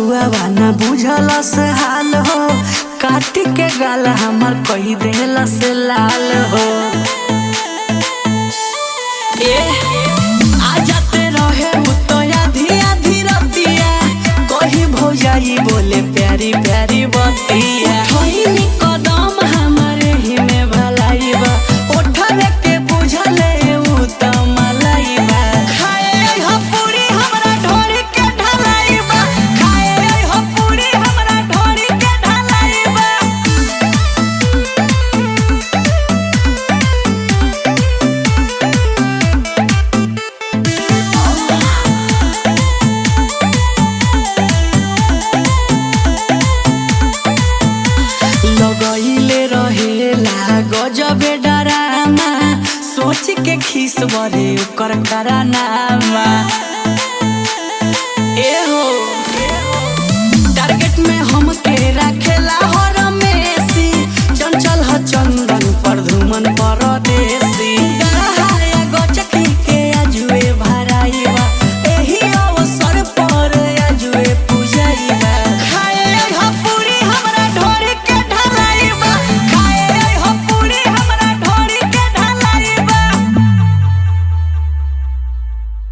अगुआ ना बुझलस हाल हो काटी के गाल हमर कही देलस लाल हो ए आ जाते रहे मुतया धिया धीरतिया कही भौजाई बोले प्यारी प्यारी बतिया ठोइनी कदम हमारे ही में भलाई बा ओठरे के बुझले उ त मलाई बा खाए आई हो पूरी हमरा ढोरी के ढलाई बा खाए आई हो पूरी हमरा ढोरी के ढलाई बा लगैले रहेला गजबे डरामा सोच के खीस बरे ओकर करानामा ए हो टारगेट में हमके राखेला हर मेसी चंचल ह चंदन पर धुमन पर